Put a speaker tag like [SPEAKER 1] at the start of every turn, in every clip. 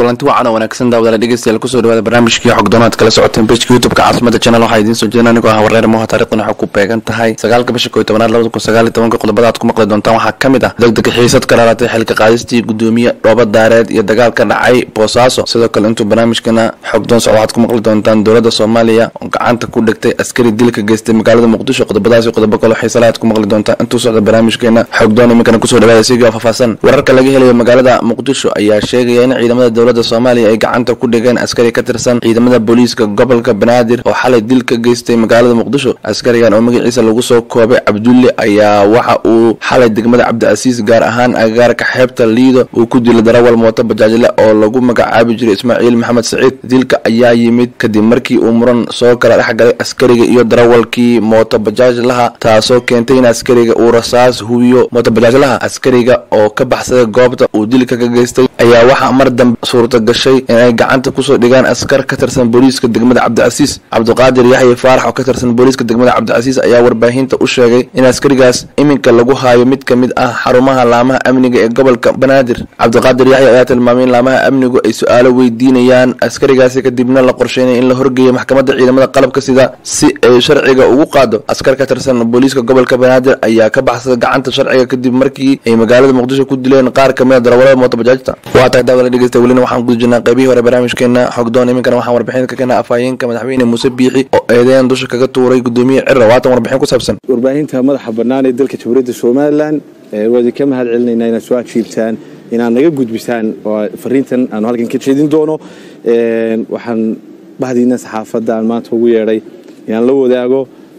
[SPEAKER 1] kulanti wacan oo wanaagsan daawadaala dhegeystayaal kusoo dhawaada barnaamijkii xogdoonaad kala socoteen bejka youtubeka caasimada channel waxaa idiin soo jeedin anigoo ah wareer moha taarikhdan waxaa ku beegan tahay sagaalka bisha koy tobanaad labada kun sagaal iyo tobanka qodobada aad ku maqli doontaan waxaa ka mid ah degdega xiisad ka dhalaatay xilka qaadistii gudoomiye dhooba daareed iyo dagaal ka dhacay boosaaso sidoo kale intuu barnaamijkana xogdoon socdo waxaad ku maqli doontaan dowladda soomaaliya oo gacanta ku dhigtay askari dil ka geystay magaalada muqdisho qodobadaas iyo qodobo kaloo xiisala aad ku maqli doontaan intuu socda barnaamijkeena xogdoon iminkana kusoo dhawaada sigii oo faahfaahsan wararka laga helayo magaalada muqdisho ayaa sheegaya in ciidamada dowladda soomaaliya ay gacanta ku dhigeen askari ka tirsan ciidamada booliiska gobolka banaadir oo xalay dil ka geystay magaalada muqdisho askarigan oo magaciisa lagu soo koobay cabdulle ayaa waxa uu xalay degmada cabdicasiis gaar ahaan agagaarka xeebta liido uu ku dilay darawal mooto bajaajle oo lagu magacaabi jiray ismaaciil maxamed saciid dilka ayaa yimid kadib markii uu muran soo kala dhex galay askariga iyo darawalkii mooto bajaajlaha taasoo keentay in askariga uu rasaas hubiyo mooto bajaajlaha askariga oo ka baxsaday goobta uu dilka ka geystay ayaa waxaa mar dambe suurta gashay inay gacanta kusoo dhigaan askar ka tirsan booliiska degmada cabdicasiis cabdiqaadir yaxya faarax oo ka tirsan booliiska degmada cabdicasiis ayaa warbaahinta u sheegay in askarigaas iminka lagu haayo mid ka mid ah xarumaha laamaha amniga ee gobolka banaadir cabdiqaadir yaxya ayaa tilmaamay in laamaha amnigu ay su-aalo weydiinayaan askarigaasi kadibna la qorsheynaya in la horgeeyo maxkamadda ciidamada qalabka sida si ay sharciga ugu qaado askar ka tirsan booliiska gobolka banaadir ayaa ka baxsaday gacanta sharciga kadib markii ay magaalada muqdisho ku dileen qaar kamid a darawalada mooto bajaajta waa tahay daawada dhegeysta welina waxaan guda jirnaa qaybihii hore barnaamijkeena xogdoon iminkana waxaan warbixin ka keenaa afhayeenka madaxweyne muuse biixi oo eedeyn dusha kaga tuuray gudoomiye cira waatan warbixin ku saabsan
[SPEAKER 2] warbaahinta madaxa bannaan ee dalka jamhuuriyadda somalilan waa idinka mahad celinaynaa inaad soo ajiibtaan inaad naga gudbisaan oo fariintan aanu halkan ka jeedin doono waxaan bahdiina saxaafadda aan maanta ugu yeedhay inaan la wadaago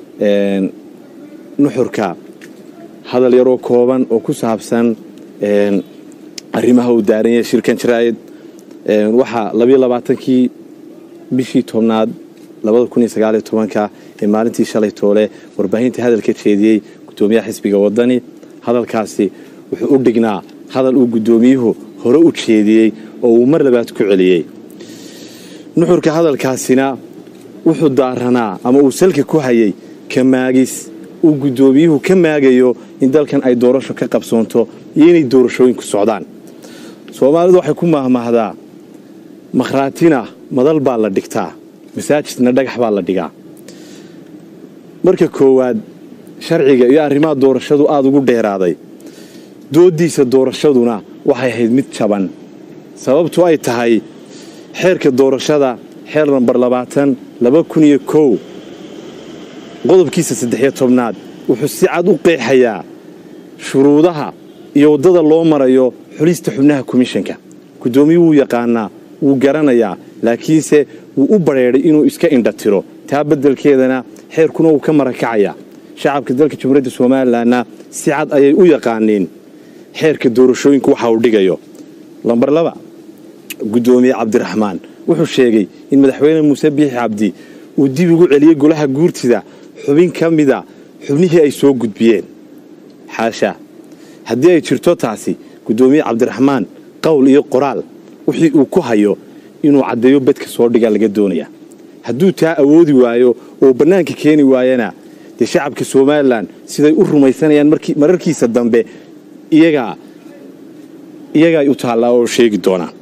[SPEAKER 2] nuxurka hadal yaroo kooban oo ku saabsan arrimaha uu daaran yahay shirkan jaraa'id waxaa labiyo labaatankii bishii tobnaad labada kun iyo sagaaliyo tobanka ee maalintii shalay toole warbaahinta hadalka jeediyey gudoomiyaha xisbiga wadani hadalkaasi wuxuu u dhignaa hadal uu gudoomiyuhu hore u jeediyey oo uu mar labaad ku celiyey nuxurka hadalkaasina wuxuu daaranaa ama uu salka ku hayay ka maagis uu gudoomiyuhu ka maagayo in dalkan ay doorasho ka qabsoonto iyo inay doorashooyinku socdaan soomaalidu waxay ku mahmahdaa makhraatina madal baa la dhigtaa masaajidna dhagax baa la dhigaa marka koowaad sharciga iyo arrimaha doorashadu aada ugu dheeraaday dooddiisa doorashaduna waxay ahayd mid jaban sababtu ay tahay xeerka doorashada xeer nambar labaatan laba kun iyo kow qodobkiisa saddexiyo tobnaad wuxuu si cad u qeexayaa shuruudaha iyo waddada loo marayo xulista xubnaha komishanka gudoomiyuu wuu yaqaanaa wuu garanayaa laakiinse wuu u badrheedhay inuu iska indhatiro taa beddelkeedana xeerkuna wuu ka marakacayaa shacabka dalka jamhuuriyadda somalilanna si cad ayay u yaqaaniin xeerka doorashooyinku waxa uu dhigayo lambar laba gudoomiye cabdiraxmaan wuxuu sheegay in madaxweyne muuse biixi cabdi uu dib ugu celiyey golaha guurtida xubin ka mida xubnihii ay soo gudbiyeen xaasha haddii ay jirto taasi gudoomiye cabdiraxmaan qowl iyo qoraal wixii uu ku hayo inuu caddeeyo bedka soo dhiga laga doonaya hadduu taa awoodi waayo oo bannaanka keeni waayana dee shacabka somalilan siday u rumaysanayaan mararkiisa dambe iyagaa iyagaay u taallaa oo sheegi doonaa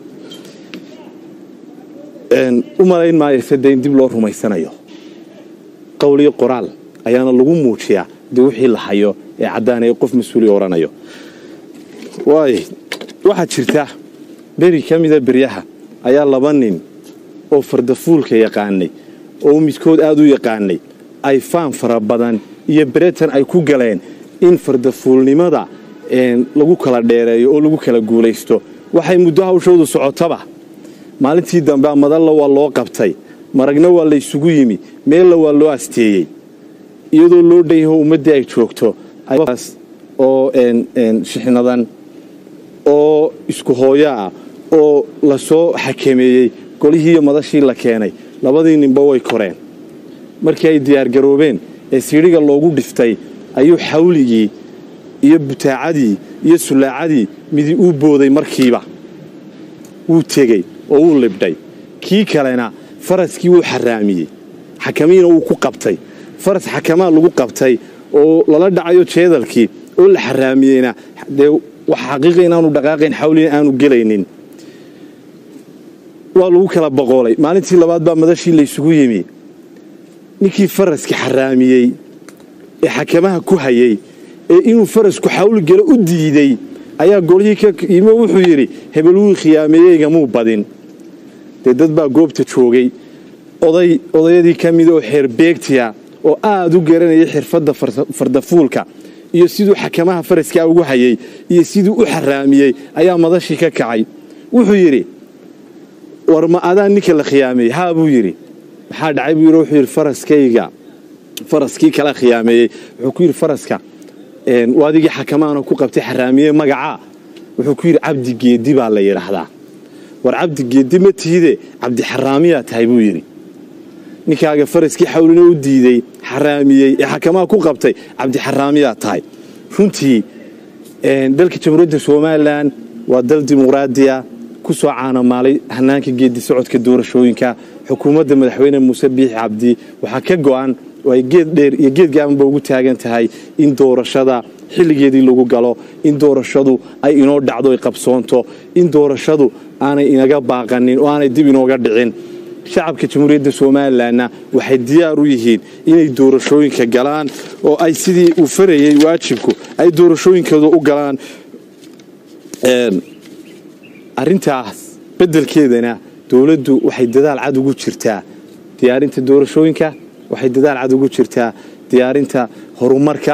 [SPEAKER 2] u malayn maayo sade in dib loo rumaysanayo qowl iyo qoraal ayaana lagu muujiyaa dee wixii la hayo ee caddaanaya qof mas-uuliya odhanayo waay waxaa jirta beri ka mida beryaha ayaa laba nin oo fardafuulka yaqaanay oo midkood aada u yaqaanay ay faan fara badan iyo beretan ay ku galeen in fardafuulnimada lagu kala dheereeyo oo lagu kala guulaysto waxay muddo hawshoodu socotaba maalintii dambe madalla waa loo qabtay maragna waa laysugu yimi meella waa loo asteeyey iyadoo loo dhan yaho ummaddii ay joogto oo shixnadan oo isku hooyo ah oo la soo xakameeyey golihii iyo madashii la keenay labadii ninba way koreen markii ay diyaargaroobeen ee siidhiga loogu dhiftay ayuu xawligii iyo butaacadii iyo sullaacadii midi uu booday markiiba wuu tegey oo wuu libdhay kii kalena faraskii wuu xaraamiyey xakamiina wuu ku qabtay faras xakamaa lagu qabtay oo lala dhacayo jeedalkii oo la xaraamiyeyna dee wax xaqiiqa inaanu dhaqaaqayn xawlina aanu gelaynin waa lagu kala boqoolay maalintii labaad baa madashii laysugu yimi ninkii faraska xaraamiyey ee xakamaha ku hayay ee inuu farasku xawlgalo u diiday ayaa golihii ka yimi wuxuu yidhi hebel wuu khiyaameeyeygamuu badin dee dad baa goobta joogay oday odayadii ka mida oo xeerbeegtiya oo aad u garanayay xirfadda fardafuulka iyo siduu xakamaha faraskaa ugu hayay iyo siduu u xaraamiyey ayaa madashii ka kacay wuxuu yidhi war ma adaa ninka la khiyaameeyey haa buu yidhi maxaa dhacay buu yidhi wuxuu yidhi faraskayga faraskii kala khiyaameeyey wuxuu ku yidhi faraska waadigii xakamaana ku qabtay xaraamiye magacaa wuxuu ku yidhi cabdi geedi baa la yidhaahdaa war cabdi geedi ma tiide cabdi xaraamiyaa tahay buu yidhi ninkaaga faraskii xawlina u diiday xaraamiyey ee xakamaha ku qabtay cabdi xaraamiyaa tahay runtii dalka jamhuuriyadda somalilan waa dal dimuqraadiya ku soo caanamaalay hanaanka geedi socodka doorashooyinka xukuumadda madaxweyne muuse biixi cabdi waxaa ka go'an oo ay geed dheer iyo geed gaabanba ugu taagan tahay in doorashada xilligeedii lagu galo in doorashadu ay inoo dhacdo ay qabsoonto in doorashadu aanay inaga baaqanin oo aanay dib inooga dhicin shacabka jamhuuriyadda somalilanna waxay diyaar u yihiin inay doorashooyinka galaan oo ay sidii uu farayey waajibku ay doorashooyinkooda u galaan arintaas beddelkeedana dowladdu waxay dadaal cad ugu jirtaa diyaarinta doorashooyinka waxay dadaal cad ugu jirtaa diyaarinta horumarka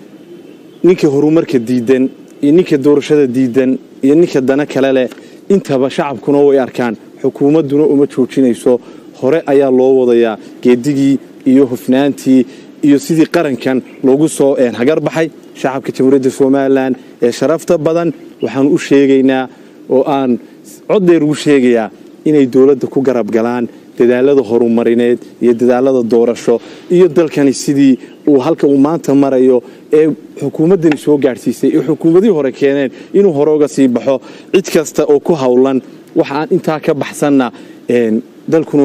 [SPEAKER 2] ninka horumarka diidan iyo ninka doorashada diidan iyo ninka dana kale leh intaba shacabkuna way arkaan xukuumadduna uma joojinayso hore ayaa loo wadayaa geedigii iyo hufnaantii iyo sidii qarankan loogu soo hagar baxay shacabka jamhuuriyadda somalilan ee sharafta badan waxaan u sheegaynaa oo aan cod dheer ugu sheegayaa inay dowladda ku garab galaan dadaalada horumarineed iyo dadaalada doorasho iyo dalkani sidii uu halka uu maanta marayo ee xukuumaddani soo gaadhsiisay ee xukuumadihii hore keeneen inuu hore uga sii baxo cid kasta oo ku howlan waxa aan intaa ka baxsanna dalkuna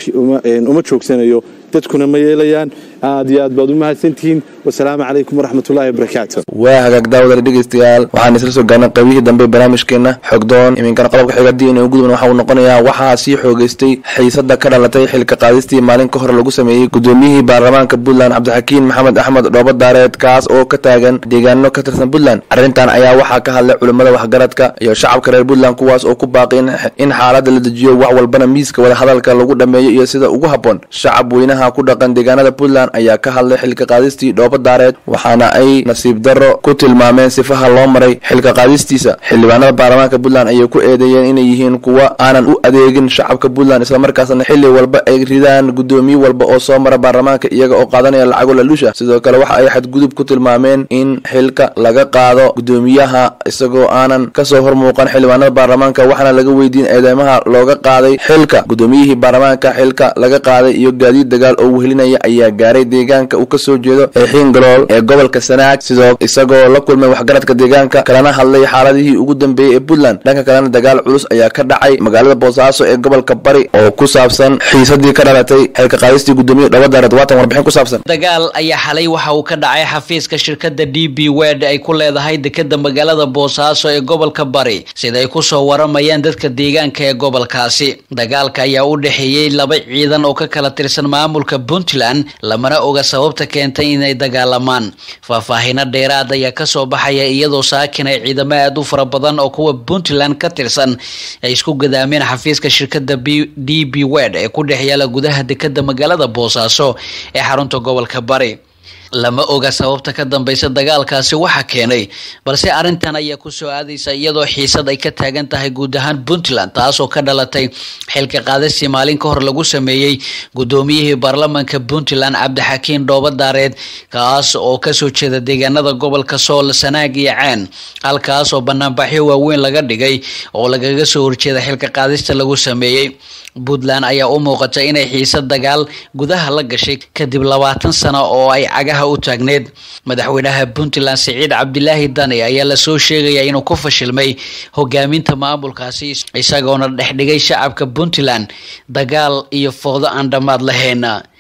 [SPEAKER 2] uma joogsanayo dadkuna ma yeelayaan aad iyo aad baad u mahadsantihiin wasalaamu calaykum waraxmatullahi wabarakaatu
[SPEAKER 1] waa hagaag daawadale dhegeystayaal waxaan isla soo gaarnay qaybihii dambe barnaamijkeena xogdoon iminkana qodobka xigadi inuu gudubna waxa uu noqonayaa waxaa sii xoogeystay xiisada ka dhalatay xilka qaadistii maalin ka hor lagu sameeyey gudoomiyihii baarlamaanka puntland cabdixakiin maxamed axmed dhoobo daareed kaas oo ka taagan deegaano ka tirsan puntland arrintan ayaa waxaa ka hadlay culimmada waxgaradka iyo shacabka reer puntland kuwaas oo ku baaqi in xaaladda la dejiyo wax walbana miiska wadahadalka lagu dhammeeyo iyo sida ugu habboon shacab weynaha ku dhaqan deegaanada puntland ayaa ka hadlay xilka qaadistii dhoobo daareed waxaana ay nasiib darro ku tilmaameen sifaha loo maray xilka qaadistiisa xildhibaanada baarlamaanka puntland ayay ku eedeeyeen inay yihiin kuwa aanan u adeegin shacabka puntland islamarkaasna xilli walba ay ridaan gudoomiye walba oo soo mara baarlamaanka iyaga oo qaadanaya lacago lalusha sidoo kale waxa ay xadgudub ku tilmaameen in xilka laga qaado gudoomiyaha isagoo aanan kasoo hormuuqan xildhibaanada baarlamaanka waxaana laga weydiin eedeymaha looga qaaday xilka gudoomiyihii baarlamaanka xilka laga qaaday iyo gaadiid dagaal oo wehelinaya ayaa gaaray deegaanka uu kasoo jeedo ee xiingalool ee gobolka sanaag sidoo isagoo la kulmay waxgaradka deegaanka kalena hadlay xaaladihii ugu dambeeyey ee puntland dhanka kalena dagaal culus ayaa ka dhacay magaalada boosaaso ee gobolka bari oo ku saabsan xiisadii ka dhalatay xilka qaadistii gudoomiye dhobadared waatan warbixin ku saabsan
[SPEAKER 3] dagaal ayaa xalay waxa uu ka dhacay xafiiska shirkadda d b wed ay ku leedahay dekeda magaalada boosaaso ee gobolka bari sida ay kusoo waramayaan dadka deegaanka ee gobolkaasi dagaalka ayaa u dhexeeyey laba ciidan oo ka kala tirsan maamulka puntland lamana oga sababta keentay inay dagaalamaan faahfaahino dheeraad ayaa kasoo baxaya iyadoo saakin ay ciidamo aada u fara badan oo kuwa puntland ka tirsan ay isku gadaameen xafiiska shirkadda d b wed ee ku dhex yaala gudaha dekeda magaalada boosaaso ee xarunta gobolka bari lama oga sababta ka dambeysa dagaalkaasi waxa keenay balse arrintan ayaa kusoo aadaysa iyadoo xiisad ay ka taagan tahay guud ahaan puntland taasoo ka dhalatay xilka qaadistii maalin ka hor lagu sameeyey gudoomiyihii baarlamaanka puntland cabdixakiin dhoobo daareed kaas oo kasoo jeeda deegaanada gobolka sool sanaag iyo ceen halkaas oo banaanbaxyo waaweyn laga dhigay oo lagaga soo horjeeda xilka qaadista lagu sameeyey puntland ayaa u muuqata inay xiisad dagaal gudaha la gashay kadib labaatan sano oo ay cagaha u taagneed madaxweynaha puntland siciid cabdilaahi dani ayaa lasoo sheegaya inuu ku fashilmay hogaaminta maamulkaasi isagoona dhexdhigay shacabka puntland dagaal iyo foodo aan dhammaad lahayn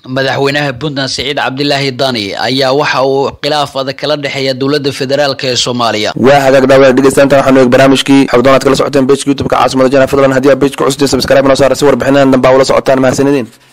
[SPEAKER 3] madaxweynaha puntland siciid cabdilaahi dani ayaa waxa uu khilaaf adag kala dhexeeya dowladda federaalk ee soomaaliya
[SPEAKER 1] waa hagaag dhaawada dhegeystaanta waxaanu eeg barnaamijkii xogdoonaad kala socoteen bejka youtubeka caasimada jana fadlan haddii aa bejka cusubtiin subscribe noo saara si warbixinadan dambaa ula socotaan mahadsanidin